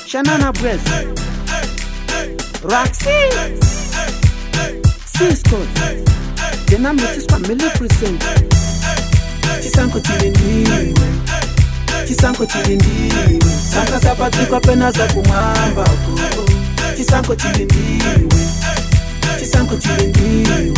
Shanana Breast, Roxy, Cisco, Jena Metiswa Mili Present, Chisanko Chilindiwe, Chisanko Chilindiwe, Sanga zapatikwa pena za kumwamba ko. Chisanko Chilindiwe, Chisanko Chilindiwe,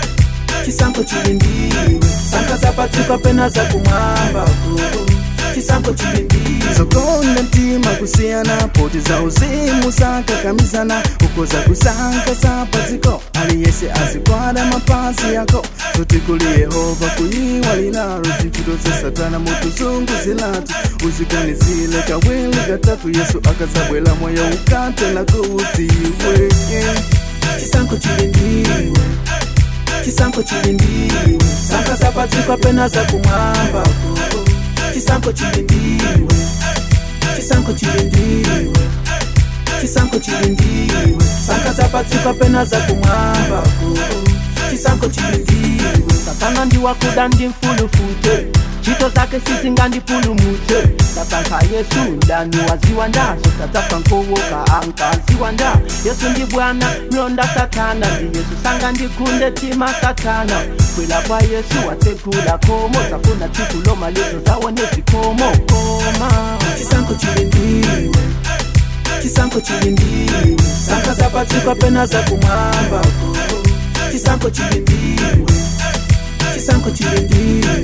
Chisanko Chilindiwe, Sanga zapatikwa pena za kumwamba ko. Chisanko Chilindiwe. zokonda mtima kusiyana poti za uzimu zakakamizana uko za kusanka sapatiko aliyese azikwada mapazi yako zoti kuli yehova kuyiwa linalo zinchito za satana mutuzungu zilatu uzikanizile kawili katatu yesu akazabwela moyo ukatela kuutiwe chisanko chilindiwe chisanko chilindiwe sanga zapatikwa pena za kumwamba ko chisanko chilindiwe chisanko chilindiwe chisanko chilindiwe sanga zapatikwa pena za kumwamba ko chisanko chilindiwe satana ndiwakuda ndimfulufute chito zake sizinga ndipulumute tatanka yesu ndani waziwa nda zotatapfa nkowoka ankaziwa nda yesu ndi bwana mlonda satana ndi yesu sanga ndikunde tima satana kwela kwa yesu watsekula komo zafuna tsiku lomalizo zawone zikomo koma chisanko chilindiwe chisanko chilindiwe sanga zapatikwa pena za kumwamba ko chisanko chilindiwe chisanko chilindiwe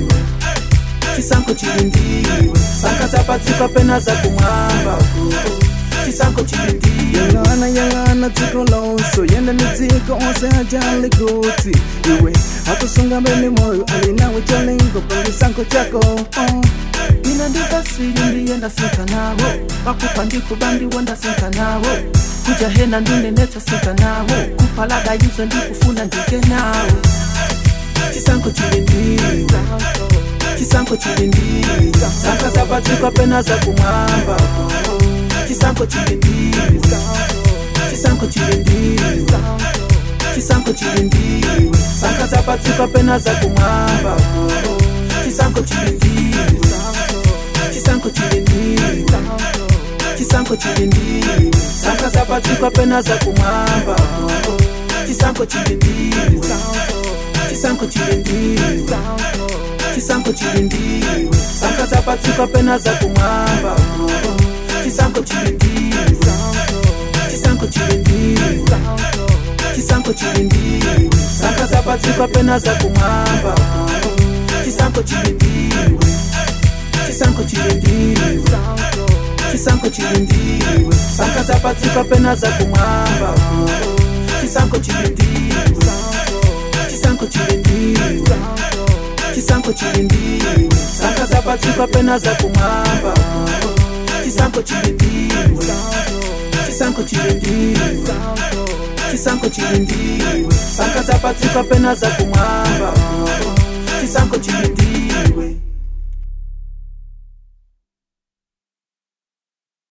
chisanko chilindiwe sanga zapatikwa pena za kumwamba ko chisanko chilindiwe yang'ana yang'ana dziko lonso yenda ni dziko onse ajali kuti iwe akusunga mbeni moyo alinawe chalingo pangisanko chako oh. ina ndikasiri ndiyenda sika nawo pakupa ndikuba ndiwo ndasika nawo kuja hena ndunenetsa sika nawo kupalaga yizo ndikufuna ndike nawo chisanko chilindiwe chisanko chilindiwe sanga zapatikwa pena za kumwamba ko chisanko chilindiwe chisanko chilindiwe chisanko chilindiwe sanga zapatikwa pena za kumwamba ko chisanko chilindiwe chisanko chilindiwe chisanko chilindiwe sanga zapatikwa pena za kumwamba ko chisanko chilindiwe chisanko chilindiwe chisanko chilindiwe sanga zapatikwa pena za kumwamba ko chisanko chilindiwe chisanko chilindiwe chisanko chilindiwe sanga zapatikwa pena za kumwamba ko chisanko chilindiwe chisanko chilindiwe chisanko chilindiwe sanga zapatikwa pena za kumwamba ko chisanko chilindiwe chisanko chilindiwe chisanko chilindiwe sanga zapatikwa pena za kumwamba ko chisanko chilindiwe chisanko chilindiwe chisanko chilindiwe sanga zapatikwa pena za kumwamba ko chisanko chilindiwe